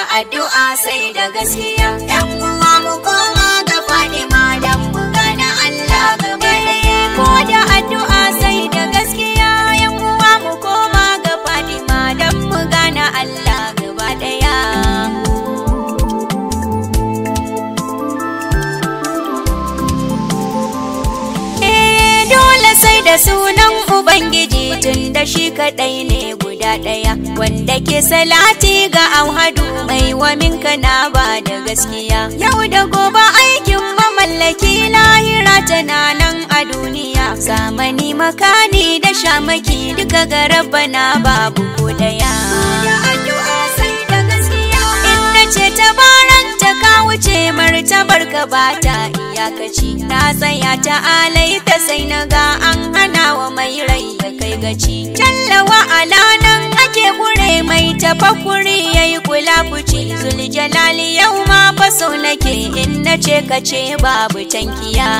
addu'a sai da gaskiya yan uwa mu koma ga Fadima dan mu gana Allah gaba daya ko da addu'a sai da gaskiya yan uwa mu koma ga Fadima dan mu gana Allah gaba daya Eh dole sai da sunan Ubangiji tun da shi kaɗai ne guda ɗaya wanda ke salati ga auhadu mai wa minka na ba da gaskiya. Yau da gobe aikin mamallaki lahira tana nan a duniya. Zamani makani da shamaki duka ga na babu ko ɗaya. Inda ce tabaranta ka wuce martabar ka ba ta iyakaci na tsaya ta alai ta sai na ga an hana wa mai rai ya kai gaci tallawa alanan ake gure mai tafakuri yayi kula fuci zuljalali yau ma faso nake in na ce ka ce babu tankiya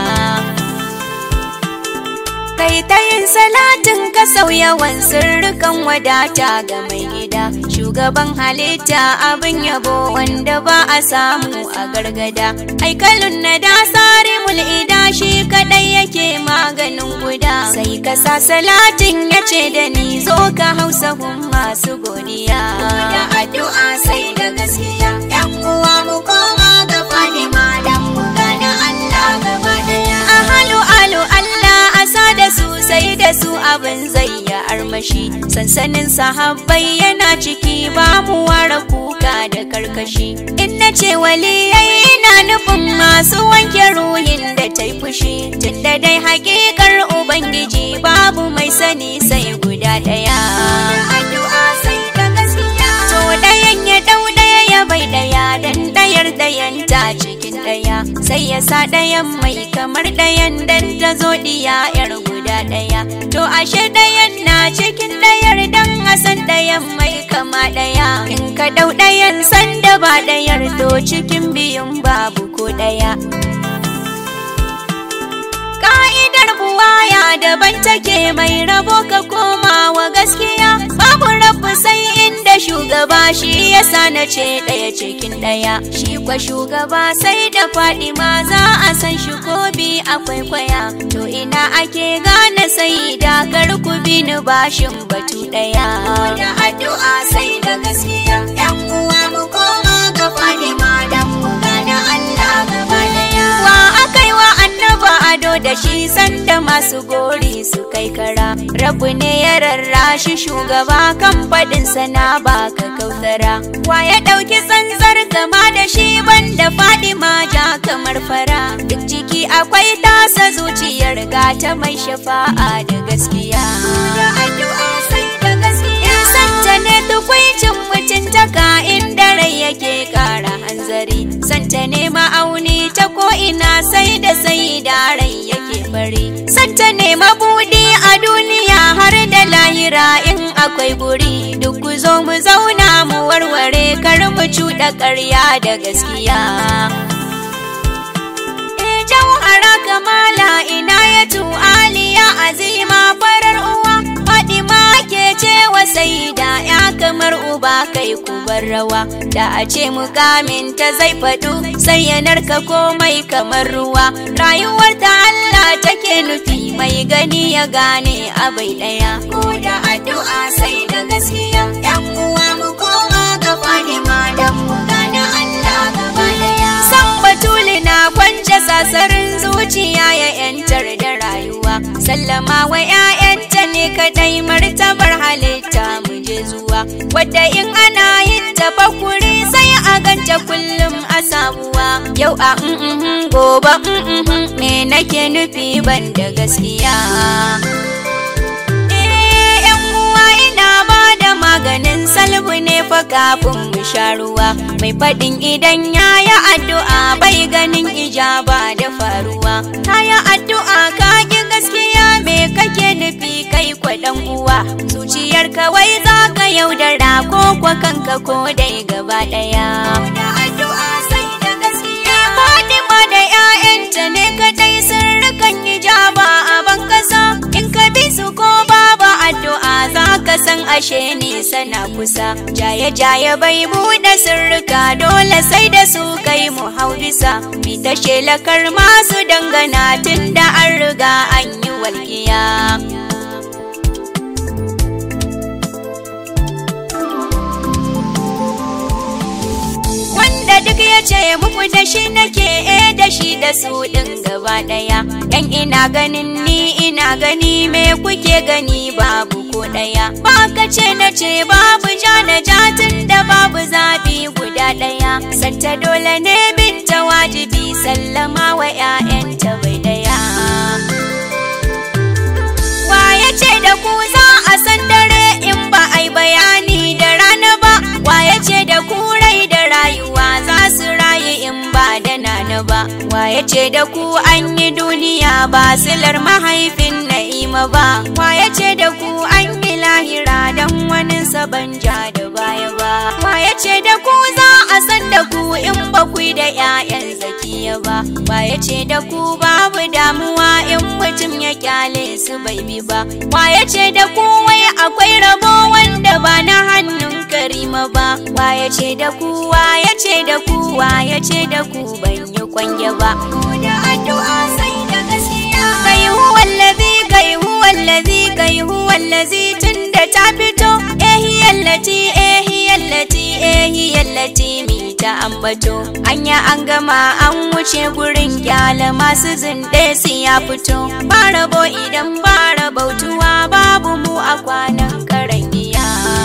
kai ta yin salatin ka sauyawan sirrukan wadata ga mai gida shugaban halitta abin yabo wanda ba a samu a gargada aikalun na da tsari mul'ida shi kadai yake maganin guda sai ka sa salatin ya ce da ni zo ka hausa hun masu godiya da addu'a sai da gaskiya yan uwa mu koma ga fadima dan mu gana Allah gaba daya ahalu alu Allah asa da su sai da su abin zai ya armashi sansanin sahabbai yana ciki ba mu ware kuka da karkashi in na ce waliyai ina nufin masu wanke ruhin da ta yi fushi tunda dai hakikar ubangiji babu mai sani sai guda ɗaya addu'a sai da gaskiya to ɗayan ya ɗau ɗaya ya bai ɗaya dan ɗayar ɗayan ta cikin ɗaya sai ya sa ɗayan mai kamar ɗayan dan ta zo ɗiya yar guda ɗaya to ashe ɗayan na cikin ɗayar dan a san ɗayan mai kama ɗaya in ka ɗau ɗayan sanda ba ɗayar to cikin biyun babu ko ɗaya Ka'idar buwaya daban take mai rabo ka koma wa gaskiya babu rabu sai inda shugaba shi yasa na ce ɗaya cikin ɗaya shi kwa shugaba sai da faɗi ma za a san shi ko bi akwai kwaya to ina ake gane sai da ku bi ni bashin batu ɗaya da addu'a sai da gaskiya yan uwa mu koma ga faɗi ma dan mu gane Allah gaba ɗaya wa akai wa annaba ado da shi sanda masu gori su kai kara rabu ne ya rarrashi shugaba kan faɗin sana baka kautara wa ya ɗauki tsantsar kama da shi banda fadima ja kamar fara duk ciki akwai tasa zuciyar gata mai shafa'a da gaskiya da addu'a sai da gaskiya santa ne tukwicin mutuntaka inda rai yake kara hanzari santa ne ma'auni ta ko'ina sai da sai da rai yake fari santa ne mabudi a duniya har da lahira in akwai guri duk ku zo mu zauna mu warware kar mu cuɗa ƙarya da gaskiya Eh, jauhara kamala ina ya aliya azima farar uwa Fadima ke cewa sai da ya kamar uba kai kubar rawa da a ce mukamin ta zai faɗu sai ya narka komai kamar ruwa rayuwar ta Allah take nufi mai gani ya gane abai ɗaya ko da addu'a sai da gaskiya yan uwa mu koma ga Fadima dan mu gane Allah gaba ɗaya san batuli na kwance sasarin zuciya ya yantar da rayuwa sallama wa 'ya'yanta ne kadai martabar halitta mu je zuwa wadda in ana yin tafakuri sai a ganta kullum a sabuwa yau a mm gobe mm me nake nufi ban da gaskiya Eh, 'yan uwa ina ba da maganin salbu ne fa kafin mu sha ruwa mai faɗin idan ya yi addu'a bai ganin ijaba da faruwa ta yi addu'a ka ki gaskiya me kake nufi kai kwaɗan uwa zuciyar kawai za ka yaudara ko kwa kanka ko dai gaba ɗaya da addu'a sai da gaskiya Fatima da 'ya'yanta ne kadai sirrukan ijaba a ban kasa in ka bi su ko babu addu'a za ka san ashe nisa na kusa jaye-jaye bai buɗe sirrika dole sai da su kai mu hau bisa mi ta shelakar masu dangana tun da an riga an yi walƙiya wanda duk ya ce muku da shi nake e da shi da su ɗin gaba ɗaya dan ina ganin ni ina gani me kuke gani babu ko ɗaya ba ka ce na ce babu ja na jatin da babu zaɓi guda ɗaya santa dole ne binta wajibi sallama wa 'ya'yanta bai ɗaya waye ce da ku za a san dare in ba ai bayani da rana ba waye ce da ku rai da rayuwa za su rayu in ba da nana ba waye ce da ku an yi duniya ba silar mahaifin na'ima ba waye ce da ku an yi lahira don wani saban ja da baya ba waye ce da ku za a san da ku in ba ku da 'ya'yan zakiya ba waye ce da ku babu damuwa in mutum ya kyale su bai bi ba waye ce da ku wai akwai rabo wanda ba na hannun karima ba waye ce da ku waye ce da ku waye ce da ku ban yi kwanye ba da addu'a sai da gaskiya kai huwallazi kai huwallazi kai huwallazi tunda ta fito ehiyallati ehiyallati ehiyallati mi ta ambato anya an gama an wuce gurin kyala masu zinde su ya fito ba rabo idan ba rabautuwa babu mu a kwanan karangiya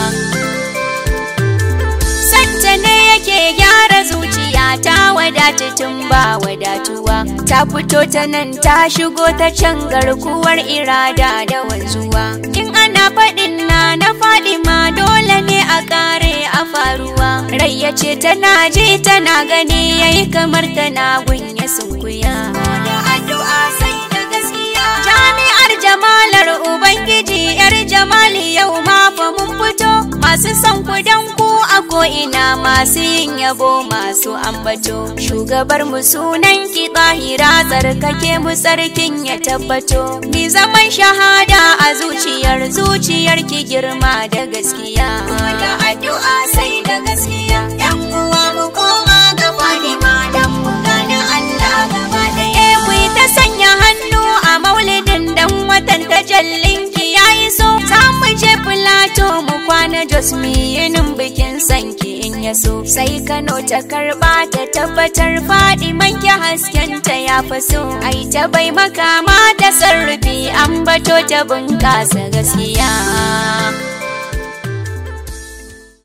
santa ne yake gyara zuciya ta wadata tun ba wadatuwa ta fito ta nan ta shigo ta can garkuwar irada da wanzuwa in ana faɗin na na faɗi ma dole ne a ƙare a faruwa rai ya ce tana ji tana gani yayi kamar tana gunya sunkuya da addu'a sai da gaskiya jami'ar jamalar ubangiji yar jamali yau ma fa mun fito masu son ku dan ku a ko'ina masu yin yabo masu ambato shugabar mu sunan ki tsahira tsarkake mu sarkin ya tabbato mi zaman shahada a zuciyar zuciyar ki girma da gaskiya da addu'a sai da gaskiya yan uwa mu koma ga fadima dan mu gane Allah gaba ɗaya ku yi ta sanya hannu a maulidin dan watan tajallin ki yayi so za mu je filato mu kwana jos mu yinin bikin sanki in ya so sai Kano ta karba ta tabbatar faɗi manke haskenta ya fi so ai ta bai makama ta sarrafi an bato ta bunƙasa gaskiya